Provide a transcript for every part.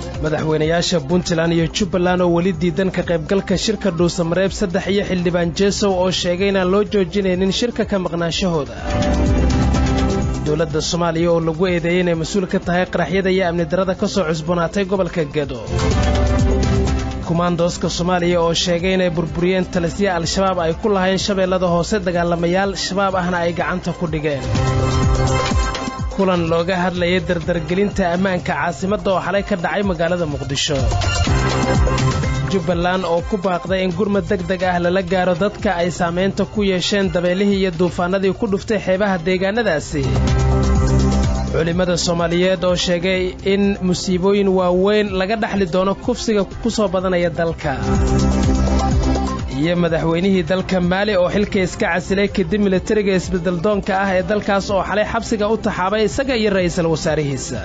madaxweynayaasha puntland iyo jubbaland oo weli diidan ka qaybgalka shirka dhuusamareeb saddex iyo xildhibaan jeesow oo sheegay inaan loo joojinaynin shirka ka maqnaanshahooda dowladda soomaaliya oo lagu eedeeyey inay mas-uul ka tahay qaraxyada iyo amni darada ka soo cusboonaatay gobolka gedo kumaandooska soomaaliya oo sheegay inay burburiyeen talisya al-shabaab ay ku lahayn shabeellada hoose dagaalamayaal shabaab ahna ay gacanta ku dhigeen kulan looga hadlayay dardargelinta ammaanka caasimadda oo xalay ka dhacay magaalada muqdisho jubbaland oo ku baaqday in gurmad deg deg ah lala gaaro dadka ay saamaynta ku yeesheen dabeelihii iyo duufaannadii ku dhuftay xeebaha deegaannadaasi culimmada soomaaliyeed oo sheegay in musiibooyin waaweyn laga dhaxli doono kufsiga ku soo badanaya dalka iyo madaxweynihii dalka maali oo xilka iska casilay kadib militariga isbeddeldoonka ah ee dalkaas oo xalay xabsiga u taxaabay isaga iyo ra'iisul wasaarihiisa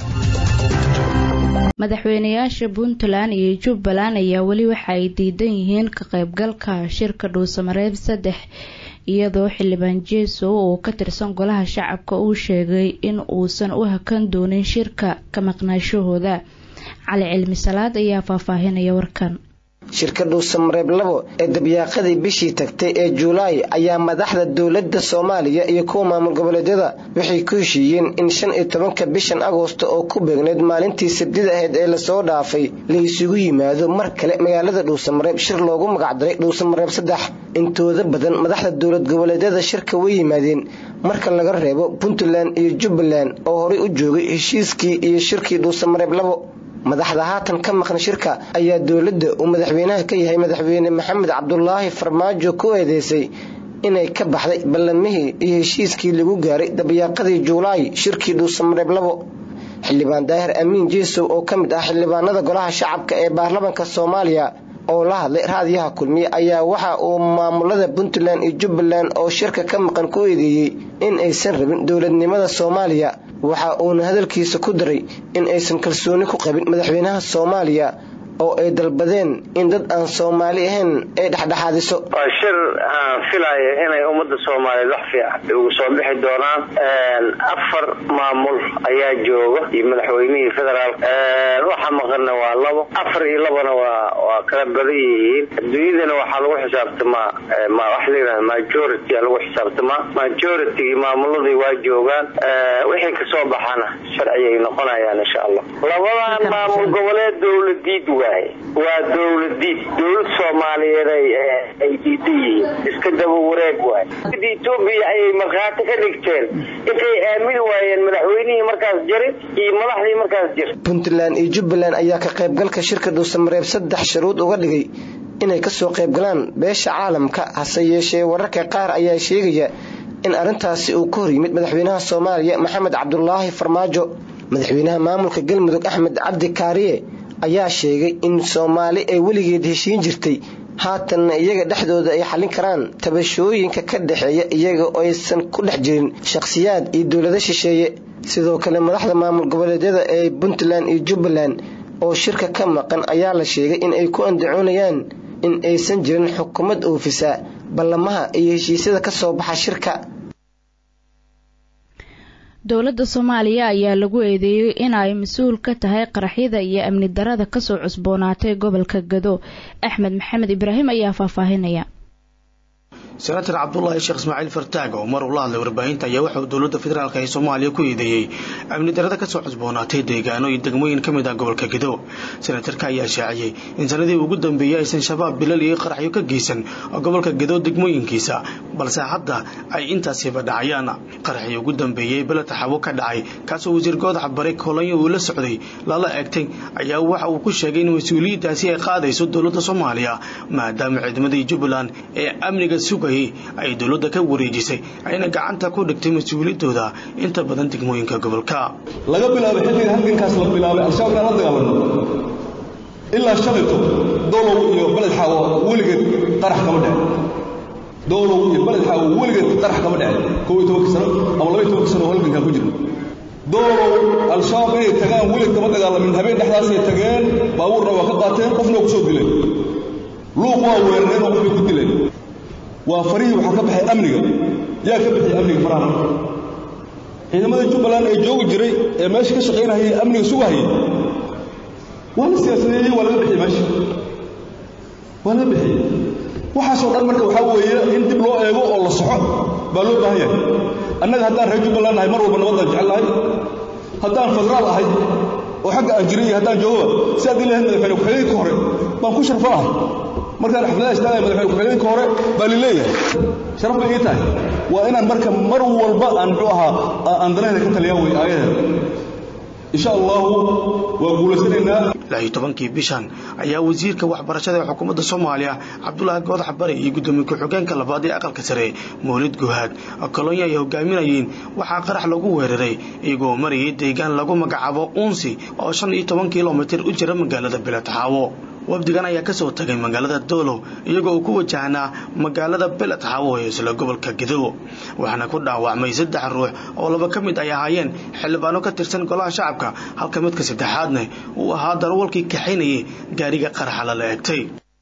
madaxweynayaasha puntland iyo jubbaland ayaa weli waxa ay diidan yihiin ka qaybgalka shirka dhuusamareeb saddex iyadoo xildhibaan jeesow oo ka tirsan golaha shacabka uu sheegay in uusan u hakan doonin shirka ka maqnaashahooda cali cilmi salaad ayaa faahfaahinaya warkan shirka dhuusamareeb labo ee dabyaaqadii bishii tagtay ee juulaay ayaa madaxda dowladda soomaaliya iyo kuwa maamul goboleedyada waxay ku heshiiyeen in shan iyo tobanka bishan agoosto oo ku beegneyd maalintii sabdida ahayd ee lasoo dhaafay la isugu yimaado mar kale magaalada dhuusamareeb shir loogu magacdaray dhuusamareeb saddex intooda badan madaxda dowlad goboleedyada shirka way yimaadeen marka laga reebo puntland iyo jubbaland oo horay u joogay heshiiskii iyo shirkii dhuusamareeb labo madaxda haatan ka maqan shirka ayaa dowladda uu madaxweynaha ka yahay madaxweyne maxamed cabdulaahi farmaajo ku eedeysay inay ka baxday ballamihii iyo heshiiskii lagu gaaray dabyaaqadii juulaay shirkii dhuusamareeb labo xildhibaan daahir amiin jeesow oo ka mid ah xildhibaanada golaha shacabka ee baarlamaanka soomaaliya oo la hadlay raadiyaha kulmiye ayaa waxa uu maamulada puntland iyo jubbaland oo shirka ka maqan ku eedeeyey in aysan rabin dowladnimada soomaaliya waxa uuna hadalkiisa ku daray in aysan kalsooni ku qabin madaxweynaha soomaaliya oo ay dalbadeen in dad aan soomaali ahayn ay dhexdhexaadiso waa shir aan filaya inay ummadda soomaaliyeed wax fiican ugu soo bixi doonaan afar maamul ayaa jooga iyo madaxweynihii federaal waxa maqanna waa labo afar iyo labana waa waa kala badan yihiin adduunyadana waxaa lagu xisaabtamaa waxa layidhaha majority aa lagu xisaabtamaa majoritygii maamuladii waa joogaan wixii kasoo baxana sharciyay noqonayaan insha allah labadan maamul goboleed dowladiid waaye waa dowladiid dowlad soomaaliyeed ay diidan yihiin iska daba wareeg waay etoobiya ayay markhaati ka dhigteen intay aamini waayeen madaxweynihii markaas jarin iyo madaxdii markaas jir puntland iyo jubbaland ayaa ka qaybgalka shirka dhuusamareeb saddex shuruud uga dhigay inay kasoo qaybgalaan beesha caalamka hase yeeshee wararka qaar ayaa sheegaya in arrintaasi uu ka hor yimid madaxweynaha soomaaliya maxamed cabdulaahi farmaajo madaxweynaha maamulka galmudug axmed cabdi kaariye ayaa sheegay in soomaali ay weligeed heshiin jirtay haatanna iyaga dhexdooda ay xallin karaan tabashooyinka ka dhexeeya iyaga oo aysan ku dhex jirin shakhsiyaad iyo dowlado shisheeye sidoo kale madaxda maamul goboleedyada ee puntland iyo jubbaland oo shirka ka maqan ayaa la sheegay in ay ku andacoonayaan in aysan jirin xukuumad oofisa ballamaha iyo heshiisyada ka soo baxa shirka dowladda soomaaliya ayaa lagu eedeeyey in ay mas-uul ka tahay qaraxyada iyo amni darada kasoo cusboonaatay gobolka gado axmed maxamed ibraahim ayaa faahfaahinaya senator cabdulaahi sheekh ismaaciil fartaag oo mar uu la hadlay warbaahinta ayaa waxa uu dowladda federaalk ee soomaaliya ku eedeeyey amni darada kasoo cusboonaatay deegaano iyo degmooyin ka mid ah gobolka gedo senatarka ayaa shaaciyey in sanadii ugu dambeeyey aysan shabaab bilal iyo qaraxyo ka geysan gobolka gedo degmooyinkiisa balse hadda ay intaasiba dhacayaan qaraxii ugu dambeeyey beled xabo ka dhacay kaasoo wasiir goodax bare kolonyo uu la socday lala eegtay ayaa waxa uu ku sheegay in mas-uuliyaddaasi ay qaadayso dowladda soomaaliya maadaama ciidamadii jubbaland ee amniga suga ay dowladda ka wareejisay ayna gacanta ku dhigtay mas-uuliyadooda inta badan degmooyinka gobolka laga bilaabay xilliga halgankaas la bilaabay al-shabaabkaan la dagaalano ilaa shalito dowlow iyo beled xaawo weligeed qarax kama dhece dowlow iyo beled xaawo weligeed qarax kama dhece kow iyo tobanka sano ama laba iyo tobanka sano oo halgankaan ku jirno dowlow al-shabaab inay tagaan welig kama dagaalamin habeen dhexdaasay tageen baabuurna waa ka qaateen qofna waa ku soo dileen luuq waa weerareen oo qofbay ku dileen waa farihii waxaa ka baxay amniga yaa ka bixiyay amniga faraha ciidamada jubbaland ee joogi jiray ee meesha ka shaqaynahayay amniga sugahayay siyaasadeeyey waa laga bixiyey meesha waa laga bixiyey waxaasoo dhan marka waxaa weeye in dib loo eego oo la soxo baa loo baahan yahay annaga haddaan reer jubbaland nahay mar walba nabadaan jecel nahay haddaan federaal ahay oo xagga aan jiray iyo haddaan joogoba si haddii lahayd madaxweyne ku-xigeenka hore baan ku sharfo ahay markaan xafladaha istaagaya madaxweyne ku-xigeenka hore baa lileeyahay sharaf bay ii tahay waa inaan marka mar walba aan muxuu ahaa aan danaheda ka taliyaa wey aayadeeda insha allahu waa guulaysanaynaa laayo tobankii bishan ayaa wasiirka waxbarashada ee xukuumadda soomaaliya cabdulaahi goodax bari iyo guddoomiye ku-xigeenka labaad ee aqalka sare mawlid guhaad kolonyo ay hogaaminayeen waxaa qarax lagu weeraray iyagoo marayay deegaan lagu magacaabo uunsi oo shan iyo toban kilomitir u jira magaalada beledxaawo wafdigan ayaa ka soo tagay magaalada doolow iyagoo uu ku wajahnaa magaalada beledxaawo ee isla gobolka gedo waxaana ku dhaawacmay saddex ruux oo laba ka mid ay ahaayeen xildhibaano ka tirsan golaha shacabka halka midka saddexaadna uu ahaa darwalkii kaxaynayay gaariga qaraxa lala egtay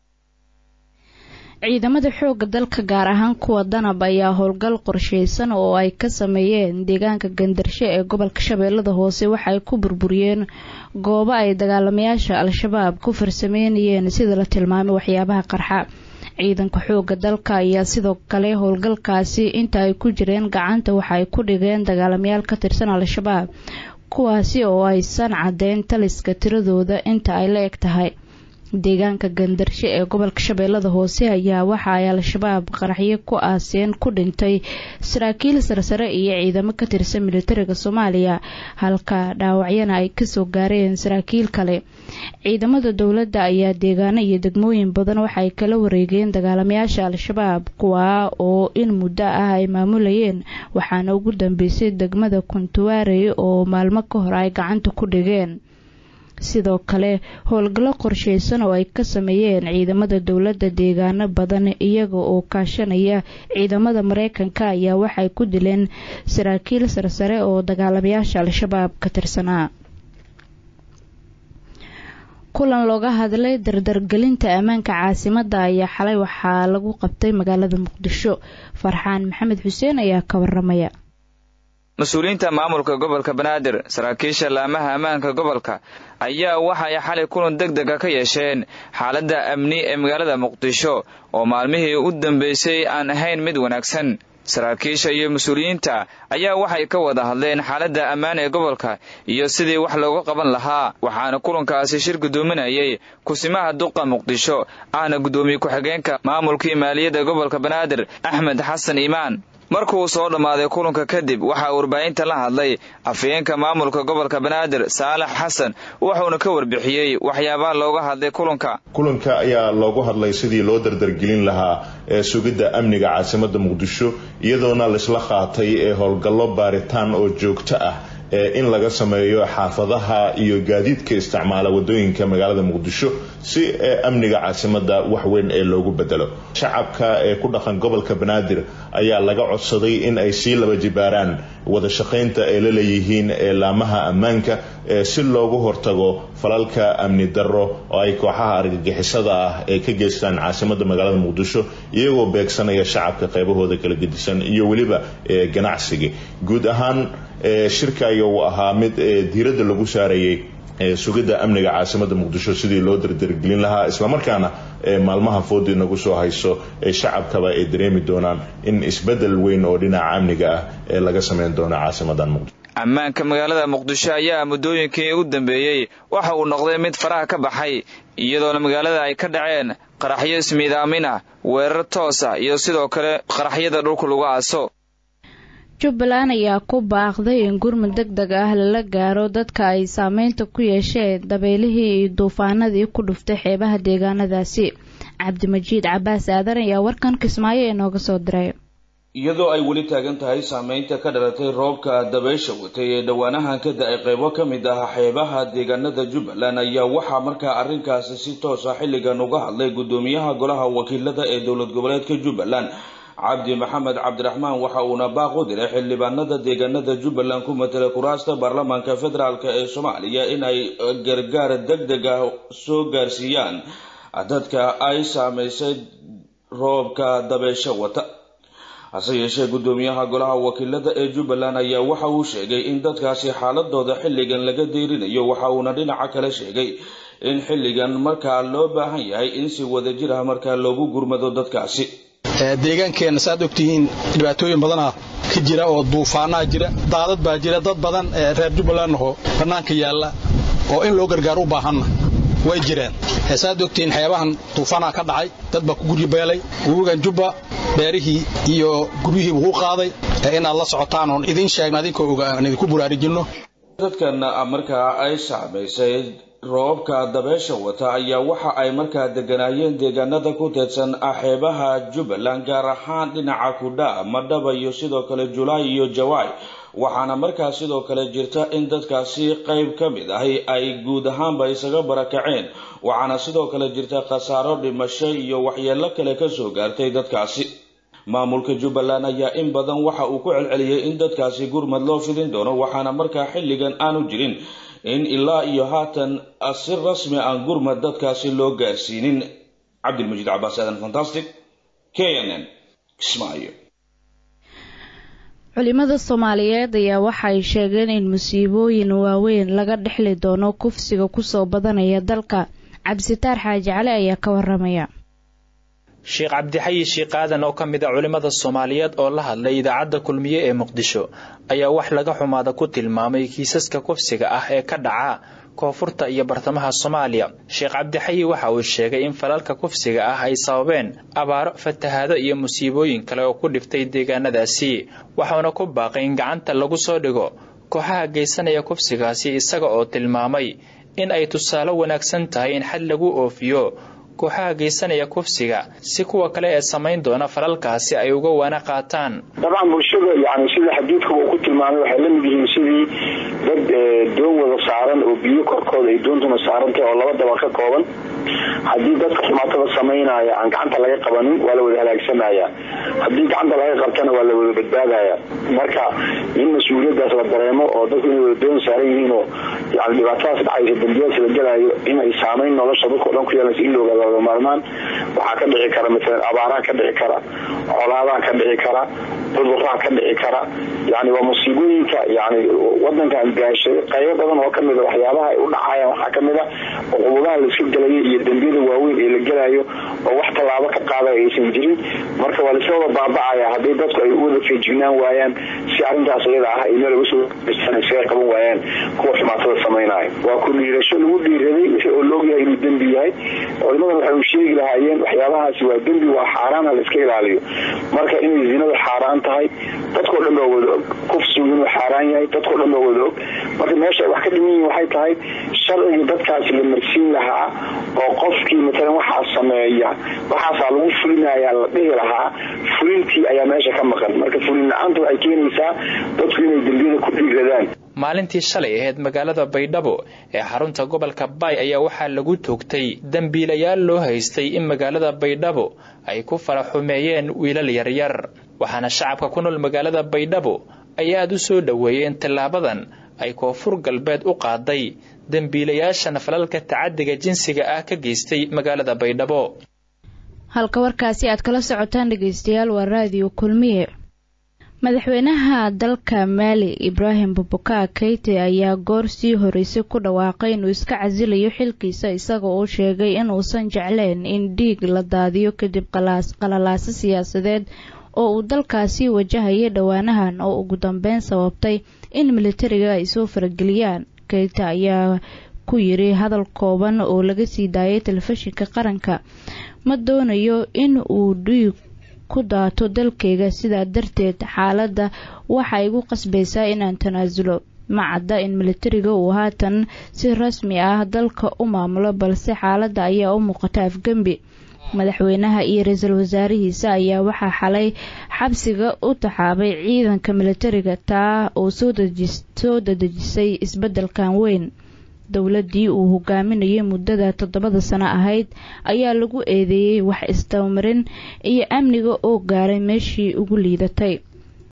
ciidamada xoogga dalka gaar ahaan kuwa danab ayaa howlgal qorsheysan oo ay ka sameeyeen deegaanka gandarshe ee gobolka shabeellada hoose waxa ay ku burburiyeen goobo ay dagaalamayaasha al-shabaab ku farsameynayeen sida la tilmaamay waxyaabaha qarxa ciidanka xoogga dalka ayaa sidoo kale howlgalkaasi inta ay ku jireen gacanta waxa ay ku dhigeen dagaalamayaal ka tirsan al-shabaab kuwaasi oo aysan caddeyn taliska tiradooda inta ay la eg tahay deegaanka gandarshe ee gobolka shabeellada hoose ayaa waxa ay al-shabaab qaraxyo ku aaseen ku dhintay saraakiil sarsare iyo ciidamo ka tirsan militariga soomaaliya halka dhaawacyana ay kasoo gaareen saraakiil kale ciidamada dowladda ayaa deegaano iyo degmooyin badan waxaay kala wareegeen dagaalamayaasha al-shabaab kuwaa oo in muddo ah ay maamulayeen waxaana ugu dambeysay degmada kuntuwaarey oo maalmo ka hor ay gacanta ku dhigeen sidoo kale howlgallo qorsheysan oo ay ka sameeyeen ciidamada dowladda deegaano badan iyaga oo kaashanaya ciidamada mareykanka ayaa waxay ku dileen saraakiil sarsare oo dagaalamayaasha al-shabaab ka tirsanaa kulan looga hadlay dardargelinta ammaanka caasimadda ayaa xalay waxaa lagu qabtay magaalada muqdisho farxaan maxamed xuseen ayaa ka waramaya mas-uuliyiinta maamulka gobolka banaadir saraakiisha laamaha ammaanka gobolka ayaa waxay xalay kulan deg dega ka yeesheen xaaladda amni ee magaalada muqdisho oo maalmihii u dambeysay aan ahayn mid wanaagsan saraakiisha iyo mas-uuliyiinta ayaa waxay ka wada hadleen xaaladda ammaan ee gobolka iyo sidii wax looga qaban lahaa waxaana kulankaasi shir guddoominayay kusimaha duqa muqdisho ahna guddoomiye ku-xigeenka maamulkii maaliyadda gobolka banaadir axmed xasan iimaan markuu soo dhammaaday kulanka kadib waxaa warbaahinta la hadlay afhayeenka maamulka gobolka banaadir saalax xasan wuxuuna ka warbixiyey waxyaabaha looga hadlay kulanka kulanka ayaa loogu hadlay sidii loo dardargelin lahaa ee sugidda amniga caasimadda muqdisho iyadoona laisla qaatay ee howlgallo baaritaan oo joogto ah in laga sameeyo xaafadaha iyo gaadiidka isticmaala wadooyinka magaalada muqdisho si amniga caasimadda wax weyn ee loogu bedelo shacabka ee ku dhaqan gobolka banaadir ayaa laga codsaday in ay sii laba jibaaraan wada shaqaynta ay la leeyihiin laamaha ammaanka si loogu hortago falalka amni darro oo ay kooxaha argagixisada ah ee ka geystaan caasimadda magaalada muqdisho iyagoo beegsanaya shacabka qaybahooda kala gedisan iyo weliba ganacsiga guud ahaan shirka ayaa uu ahaa mid diiradda lagu saarayay sugidda amniga caasimadda muqdisho sidii loo dardargelin lahaa islamarkaana maalmaha foodii nagu soo hayso ee shacabkaba ay dareemi doonaan in isbedel weyn oo dhinaca amniga ah ee laga sameyn doono caasimadan muqdisho ammaanka magaalada muqdisho ayaa muddooyinkii u dambeeyey waxa uu noqday mid faraha ka baxay iyadoona magaalada ay ka dhaceen qaraxyo ismiidaamin ah weerar toos ah iyo sidoo kale qaraxyada dhulka lagu aaso jubbaland ayaa ku baaqday in gurmud deg deg ah lala gaaro dadka ay saameynta ku yeesheen dabeylihii iyo duufaanadii ku dhuftay xeebaha deegaanadaasi cabdimajiid cabaas aadan ayaa warkan kismaayo ee nooga soo diray iyadoo ay weli taagan tahay saameynta ka dhalatay roobka dabeysha watay ee dhowaanahan ka da-ay qaybo ka mid ah xeebaha deegaanada jubbaland ayaa waxaa markaa arrinkaasi si toosa xilligan uga hadlay guddoomiyaha golaha wakiilada ee dowlad goboleedka jubbaland cabdi maxamed cabdiraxmaan waxa uuna baaq u diray xildhibaanada deegaanada jubbaland ku matala kuraasta baarlamaanka federaalk ee soomaaliya in ay gargaar deg deg ah soo gaarsiiyaan dadka ay saameysay roobka dabeysha wata hase yeeshee guddoomiyaha golaha wakiilada ee jubbaland ayaa waxa uu sheegay in dadkaasi xaaladooda xilligan laga deyrinayo waxa uuna dhinaca kale sheegay in xilligan markaa loo baahan yahay in si wadajir ah markaa loogu gurmado dadkaasi deegaankeenna saaad ogtihiin dhibaatooyin badanaa ka jira oo duufaanaa jira daadad baa jira dad badan ee reer jubbaland ahoo bannaanka yaalla oo in loo gargaar u baahanna way jireen saaad ogtihiin xeebahan duufaanaa ka dhacay dad baa ku guryabeelay webigan jubba beerihii iyo guryihii wuu qaaday ee inaad la socotaan oon idiin sheegna adinkoo oga aan idinku buraarujinno dadkan markaa ay saamaysay roobabka dabeesha wata ayaa waxa ay markaa deganaayeen deegaanada ku teedsan xeebaha jubbaland gaar ahaan dhinaca kudhaa madhaba iyo sidoo kale julaay iyo jawaay waxaana markaa sidoo kale jirta in dadkaasi qayb ka mid ahi ay guud ahaanba isaga barakaceen waxaana sidoo kale jirta khasaaro dhimasho iyo waxyeelo kale kasoo gaartay dadkaasi maamulka jubbaland ayaa in badan waxa uu ku celceliyey in dadkaasi gurmad loo fidin doono waxaana markaa xilligan aanu jirin in ilaa iyo haatan si rasmi aan gurmad dadkaasi loo gaarsiinin cabdilmajiid cabaas aadan fantastic k n n kismaayo culimada soomaaliyeed ayaa waxa ay sheegeen in musiibooyin waaweyn laga dhexli doono kufsiga kusoo badanaya dalka cabsitaar xaaji cali ayaa ka waramaya sheekh cabdixayi sheekh aadan oo ka mid a culimmada soomaaliyeed oo la hadlay idaacadda kulmiye ee muqdisho ayaa wax laga xumaada ku tilmaamay kiisaska kufsiga ah ee ka dhaca koonfurta iyo bartamaha soomaaliya sheekh cabdixayi waxa uu sheegay in falalka kufsiga ah ay sababeen abaaro fatahaado iyo musiibooyin kale oo ku dhiftay deegaanadaasi waxauna ku baaqay in gacanta lagu soo dhigo kooxaha geysanaya kufsigaasi isaga oo tilmaamay in ay tusaale wanaagsan tahay in xad lagu oofiyo kooxaha geysanaya kufsiga si kuwa kale ee samayn doona falalkaasi ay uga waana qaataan dabcan bulshada yani sida xadiidkuba uu ku tilmaamay waxay la mid yihiin sidii dad doon wada saaran oo biyo korkooda ay doontuna saarantahay oo laba daba ka kooban haddii dadka xumaatada samaynaya aan gacanta laga qabanin waa la wada halaagsamaya haddii gacanta laga qabtana waa la wada badbaadaya marka in mas-uuliyadaas la dareemo oo dadku inay wada doon saaran yihiin oo yani dhibaatadaas dhacaysa dambiyadaas la gelaayo inay saamayn nolosha dadka o dhan ku yeelaysa in looga wada maarmaan waxaa ka dhici kara maalan abaaraha ka dhici kara colaadaha ka dhici kara cuduraha ka dhici kara yani waa musiibooyinka yani wadankan gaashay qaybo badan oo kamid a waxyaabaha ay u dhacayaan waxaa kamid a cuqubudaha laiska gelayo iyo dembiyada waaweyn ee la gelayo oo wax tallaabo ka qaadaya aysan jirin marka waa laisla wada baabacaya haddii dadku ay u wada feejignaan waayaan si arrintaas iyada ah ay meel uga soo isaga qaban waayaan kuwa xumaatada samaynaya waa ku dhiirasho lagu dhiiraday wixii oo loogyahay inuu dembi yahay culimadan waxay u sheegi lahaayeen waxyaabahaasi waa dembi waa xaaraan ha la iska ilaaliyo marka inay zinadu xaaraan tahay dadkao dhan baa wada og kufsigu inuu xaaraan yahay dadkao dhan baa wada og marka meesha ay wax ka dhiman yihin waxay tahay sharcigii dadkaasi la marsiin lahaa oo qofkii matalan waxaa sameeya waxaasaa lagu fulinayaa la dhihi lahaa fulintii ayaa meesha ka maqan marka fulin la-aanta waxay keenaysaa dadku inay dembiyada ku dhiiradaan maalintii shalay ahayd magaalada baydhabo ee xarunta gobolka baay ayaa waxaa lagu toogtay dembiilayaal loo haystay in magaalada baydhabo ay ku fala xumeeyeen wiilal yaryar waxaana shacabka ku nool magaalada baydhabo ay aada u soo dhoweeyeen tillaabadan ay koonfur galbeed u qaaday dembiilayaashan falalka tacadiga jinsiga ah ka geystay magaalada baydhabo halka warkaasi aad kala socotaan dhegeystayaal waa raadiyo kulmiye madaxweynaha dalka maali ibraahim bubukaa keite ayaa goor sii horeysay ku dhawaaqay inuu iska casilayo xilkiisa isagoo uu sheegay inuusan jecleen in dhiig la daadiyo kadib qalalaaso siyaasadeed oo uu dalkaasi wajahayay dhowaanahan oo ugu dambeyn sababtay in militariga ay soo farageliyaan keita ayaa ku yiri hadal kooban oo laga sii daayay telefishinka qaranka ma doonayo in uu dhiig ku daato dalkayga sidaa darteed xaaladda waxa igu qasbaysaa inaan tanaasulo ma cadda in militariga uu haatan si rasmi ah dalka u maamulo balse xaaladda ayaa u muuqata afgembi madaxweynaha iyo ra-iisul wasaarihiisa ayaa waxaa xalay xabsiga u taxaabay ciidanka militariga taa oo soo dadejisay isbeddelkan weyn dowladdii uu hogaaminayay muddada toddobada sano ahayd ayaa lagu eedeeyey wax isdabamarin iyo amniga oo gaaray meeshii ugu liidatay